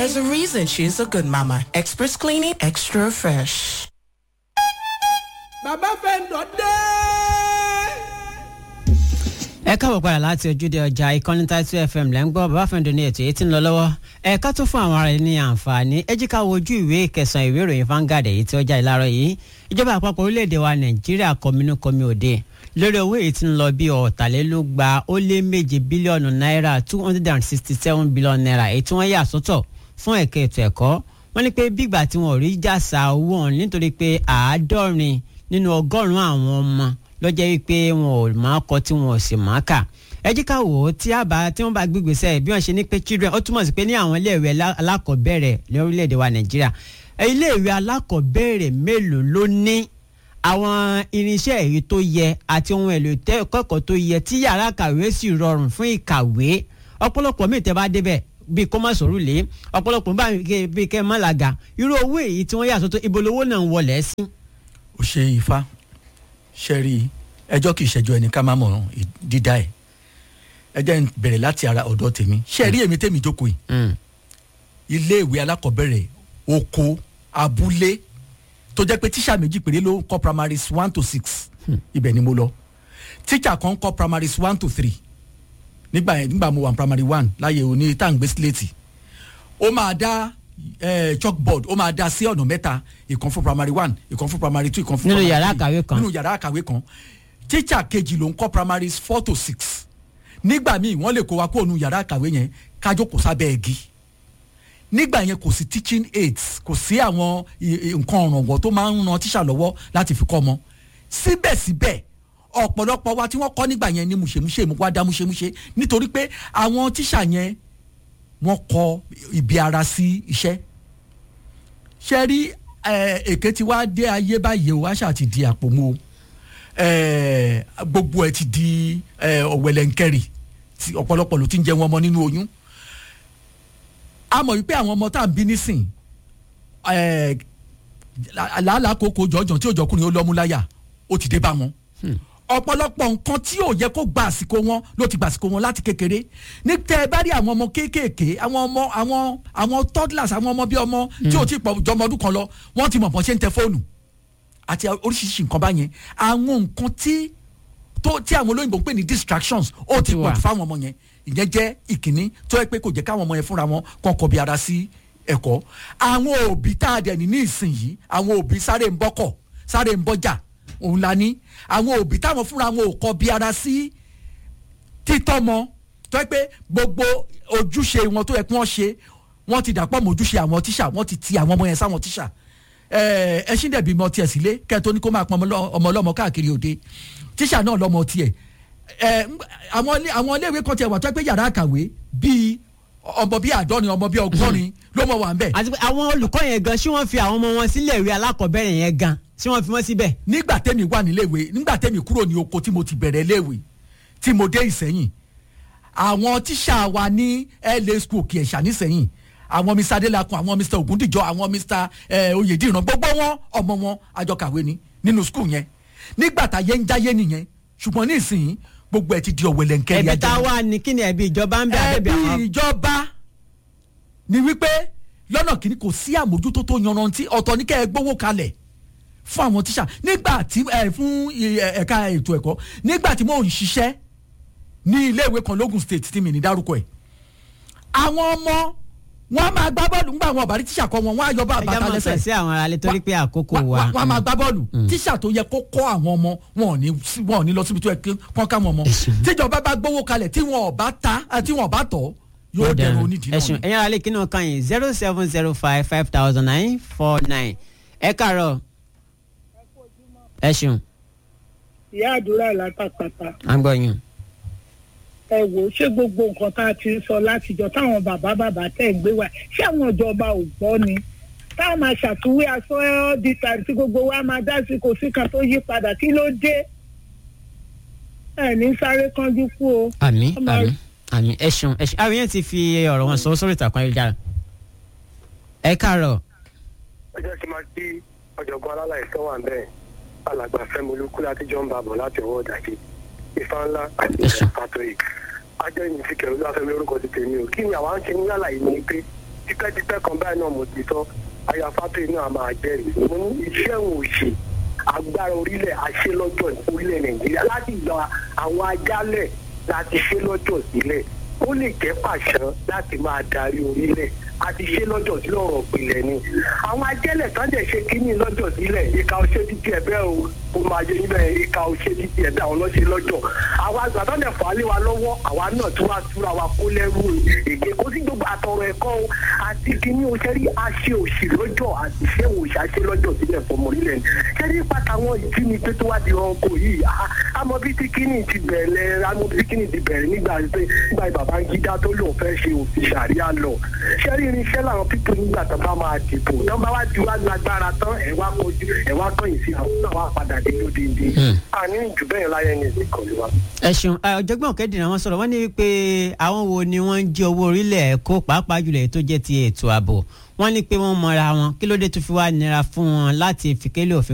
There's a reason she's a good mama. Express cleaning, extra fresh. bàbá fẹ́ǹdọ̀ dé. ẹ káàbọ̀ padà láti ojúde ọjà ìkànnì Title FM lẹ́ ń gbọ́ bàbá fẹ́ǹdọ̀ ní ètò èyí tí ń lọ lọ́wọ́ ẹ ká tó fún àwọn ará ẹni àǹfààní ẹ jí ká wojú ìwé kẹsàn-án ìwé ìròyìn Vanguard èyí tí ó jáde láàárọ̀ yìí ìjọba àpapọ̀ orílẹ̀-èdè wa Nàìjíríà kọminú kọmi òde lórí owó èyí tí ń lọ bí ọ̀tàlélúgba ó lé méje bílíọ̀nù náírà two hundred and sixty seven billion naira èyí tí wọ́n yà sọ́tọ̀ fún ẹ̀ka ètò ẹ̀kọ́ wọ́n ní pé bígbà tí wọ́n rí jàsà owó ọ̀hún nítorí pé àádọ́rin nínú ọgọ́rùn-ún àwọn ọmọ lọ́jọ́ wípé wọn ò máa kọ tí wọn ò sì máa kà ẹ jí ká wò ó tí àbá tí wọ́n bá gbégbèsè bí wọ́n ṣe ní pé children ó túmọ̀ sí pé ní àwọn iléèwé alákọ̀ọ́bẹ̀rẹ̀ ní orílẹ̀-èdè wa Nàìjíríà iléèwé alákọ̀ọ́bẹ̀rẹ̀ mélòó ló ní àwọn irinṣẹ́ èyí tó yẹ àti ohun èlò ìkẹ́kọ̀ọ́ tó yẹ tí yàrá kàwé sì rọrùn fún ìkàwé ọ̀pọ̀lọpọ̀ míì tẹ́ bá débẹ̀ bíi kó má sòrò lé ọ̀pọ̀lọpọ̀ bíi kẹ́ má làgà irú owó èyí tí wọ́n yà sọ́tọ̀ ibo lowó náà ń wọlé sí. ó ṣe ifá ṣe rí ẹjọ́ kì í ṣẹjọ́ ẹni ká má mọ̀ dídá ẹ̀ ẹ jẹ́ n bẹ̀rẹ̀ láti ara ọ̀dọ̀ tèmi ṣe rí èmi tèmi jókòó yìí iléèwé alákọ̀ọ́bẹ̀rẹ̀ oko abúlé tó jẹ́ pé tíṣà méjì péré ló ń kọ́ primaries one to six ibẹ̀ ni mo lọ tíṣà kan ń kọ́ primaries one to three nígbà yẹn nígbà mo wà ní primary one láyé òní tàǹgbé síléètì ó máa dá eh, chalkboard ó máa dá sí ọ̀nà mẹ́ta ìkan fún primary one ìkan fún primary two ìkan fún Nínú primary yàrá three. àkàwé kan. nínú yàrá àkàwé kan tíṣà kejì ló ń kọ́ primaries four to six nígbà míì wọ́n lè kó wa kó òun yàrá àkàwé yẹn kájọ kò sábẹ́ igi nígbà yẹn kò sí teaching aids kò sí àwọn i- i- nǹkan ọ̀rànwọ́ tó máa ń ran tíṣà lọ́wọ́ láti fi kọ́ ọmọ síbẹ̀síbẹ̀ ọ̀pọ̀lọpọ̀ wa tí wọ́n kọ́ nígbà yẹn ni mùṣemúṣe mú wá dá mùṣemúṣe nítorí pé àwọn tíṣà yẹn wọ́n kọ ibi ara sí iṣẹ́ ṣe rí eh, èké tí wàá dé ayé báyìí o wá ṣáà ti di àpò mu o eh, gbogbo ẹ ti di eh, ọ̀wẹ̀lẹ̀ǹkẹ̀rì tí ọ̀pọ̀lọpọ̀ ló ti ń jẹ wọn ọmọ nínú oyún a mọ̀ wípé àwọn ọmọ tá à ń bí nísìn eh, làálàá kókó jọjọ tí òjọkùnrin ó lọ́mú láyà ó ti dé bá wọn ọ̀pọ̀lọpọ̀ nǹkan tí ò yẹ kó gba àsìkò wọn ló ti gba àsìkò wọn láti kékeré ní tẹ ẹ bá rí àwọn ọmọ kéékèèké àwọn ọmọ àwọn àwọn toddlers àwọn ọmọ bíi ọmọ tí ò tí pọ̀ jọmọ ọdún kan lọ wọ́n ti mọ̀ bọ́n ṣe ń tẹ fóònù àti oríṣiríṣi nǹkan báyẹn àwọn nǹkan tí tó tí àwọn olóyìnbó ń pè ní distractions ó ti ti wà. pọ̀ jù fáwọn ọmọ yẹn ìyẹn jẹ́ ìkíní tó yẹ pé kò jẹ́ káwọn ọmọ yẹn fúnra wọn kàn kọbi ara sí ẹ̀kọ́ àwọn òbí tá a dẹ̀ ní ní ìsinyìí àwọn òbí sáré ń bọ́kọ̀ sáré ń bọ́jà òun la ní àwọn òbí táwọn fúnra wọn ò kọbi ara sí títọ́mọ tó yẹ pé gbogbo ojúṣe wọn tó yẹ kí wọ́n ṣe wọ́n ti dàpọ̀ mọ́ ojúṣe àwọn tíṣà wọ́n ti ti àwọn ọmọ yẹn sáwọn tíṣà ẹ ẹ ṣì ń dẹ̀bi mọ tiẹ̀ sílé kẹ́ẹ̀ tó ní kó máa pọn ọmọ lọ- ọmọ ọlọ́mọ káàkiri òde tíṣà náà lọ́mọ tiẹ̀ ẹ ń- àwọn ilé àwọn iléèwé kan tiẹ̀ wà tó yẹ pé yàrá àkàwé bíi ọmọ bíi àádọ́rin ọmọ bíi ọgọ́rin ló mọ̀ wà ń bẹ̀ àti pé àwọn olùkọ́ yẹn gan ṣé wọ́n fi àwọn ọmọ wọn sílẹ̀ ìwé alákọ̀ọ́bẹ̀rẹ̀ yẹn gan ṣé wọ́n fi wọ́n síbẹ̀. nígbà tẹ́mi wà níléèwé nígbà tẹ́mi kúrò ní oko tí mo ti bẹ̀rẹ̀ léèwé tí mo dé ìsẹ́yìn àwọn tíṣà wa ní la school kì í ṣà nísẹ́yìn àwọn mr adelakun àwọn mr ogundijo àwọn mr eh, oyediran gbogbo wọn ọmọ wọn àjọkàwé ni nínú school yẹn nígbà tá yẹn ń jáyé nìyẹn ṣùgbọ́n ní ìsìn gbogbo ẹ ti di ọ̀wẹ̀lẹ̀ nkẹ́rì ẹ̀bí tá a wà ní kí ni ẹ̀bí ìjọba ń bẹ àbẹ̀bẹ̀ ẹbí àwọn. ìjọba ni wípé lọ́nà kìíní kò sí àmójútó tó yanrantí ọ̀tọ̀ ní kẹ́ ẹ gbówó kalẹ̀ fún àwọn tíṣà nígbà tí ẹ fún ẹ, ẹ̀ka ètò ẹ̀kọ́ nígbà tí mò ń ṣiṣẹ́ ní iléèwé kan lógun state tí mi ní dárúkọ ẹ̀ àwọn ọmọ wọn máa gbá bọ́ọ̀lù ńgbà wọn ọ̀bàrí tíṣà kọ́ wọn wọn á yọ bá ẹja bàtà máa lẹ́sẹ̀ fẹ̀ sí àwọn aráalé torí pé àkókò wa- wa. wa- wa máa gbá bọ́ọ̀lù tíṣà tó yẹ kó kọ́ àwọn ọmọ wọn ò ní sí- wọn ò ní lọ síbi tó yẹ kí wọ́n ká wọn mọ́ tíjọba bá gbówó kalẹ̀ tí wọn ò bá ta eh, tí wọn ò bá tọ̀ yóò dẹrùn onídìí náà ẹ̀sùn ni. ẹ̀yin aráalé kí ni wọ́n kàn yín zero seven zero five five thousand nine four nine ẹ kàárọ̀ ẹ̀sùn ìyá àdúrà látàpàtà à ń gbọ́ yín. ẹ wò ó ṣé gbogbo nǹkan tá a ti ń sọ látijọ́ táwọn bàbá bàbá tẹ̀ ń gbé wá ṣé àwọn ìjọba ò gbọ́ ni táwọn máa ṣàtúwé aṣọ all the time tí gbogbo wa máa dá sí kò sí kan tó yí padà kí ló dé ẹ ní sáré kánjú kú o. àmì Ọmọ àmì àmì ẹ̀sùn ẹ̀sùn àwọn yẹn ti fi ọ̀rọ̀ wọn sọ sórí ìtàkùn ayélujára. ẹ kàárọ̀ ẹ jẹ́ kí n máa kí ọ̀jọ̀gbọ́n alálàyé tó wà bẹ́ẹ̀ alàgbà fẹ́mi olúkú láti jọ ń bá bọ̀ láti ọwọ́ ìdàkejì ifá ńlá àti Yes, sir. ìṣẹ̀ catholic ajẹ́yìn ti kẹ̀rù láfẹ́mi lórúkọ ti tèmi o kí ni àwa ń ṣe ní àlàyé ni pé tipẹ́tipẹ́ kan báyìí náà mo ti sọ ayafátó inú àmà àjẹrìí mo ní iṣẹ́ òun ò ṣe agbára orílẹ̀ àṣẹ lọ́jọ́ orílẹ̀ nàìjíríà láti gba àwọn ajálẹ̀ láti ṣe lọ́jọ́ sílẹ̀ ó lè jẹ́ pàṣán láti máa darí orílẹ̀ àti ṣe lọ́jọ́ sílẹ̀ ọ̀rọ̀ ìpìlẹ̀ ni àwọn ajẹ́lẹ̀ tán dẹ̀ ṣe kínní lọ́jọ́ sílẹ̀ ìka ọṣẹ́ títí ẹ̀ bẹ́ẹ̀ o ó máa yẹ níbẹ̀ ìka ọṣẹ́ títí ẹ̀ bẹ́ẹ̀ àwọn lọ́ṣẹ́ lọ́jọ́ àwa àgbà tán dẹ̀ fà á lé wa lọ́wọ́ àwa náà tún wá túra wa kó lẹ́rú èké kó sí gbogbo àtọ̀rọ̀ ẹ̀kọ́ o àti kínní o ṣẹ́rí aṣẹ òṣì lọ́jọ́ àti ṣé òṣì aṣẹ lọ́jọ́ sílẹ̀ fọmọ orílẹ̀ ni ṣẹ́rí pàtàwọn ìjínigbé tó wá di ọkọ̀ yìí àmọ́ bí tí kínní ti bẹ̀rẹ̀ àmọ́ bí tí kínní ti bẹ̀rẹ̀ nígbà nígbà Babangida tó lòun fẹ́ ṣe òfin ṣàríà lọ ṣẹ́rí irinṣẹ́ làwọn pípé nígbà tó bá máa dìbò tó bá wá ju wá lágbára tán ẹ̀ wá kojú ẹ̀ wá kọ́yìn sí àwọn náà wá padà dé lódìndín àní jù bẹ́ẹ̀ láyé ní ìsìnkú wa. ẹ ṣeun ọ̀jọ̀gbọ́n òkèdìrín àwọn sọ̀rọ̀ wọ́n ní pé àwọn wo ni wọ́n ń jí owó orílẹ̀ kó pàápàá jùlọ èyí tó jẹ́ ti ètò ààbò wọ́n ní pé wọ́n mọra wọn kí ló dé tó fi wá nira fún wọn láti fìkélé òfin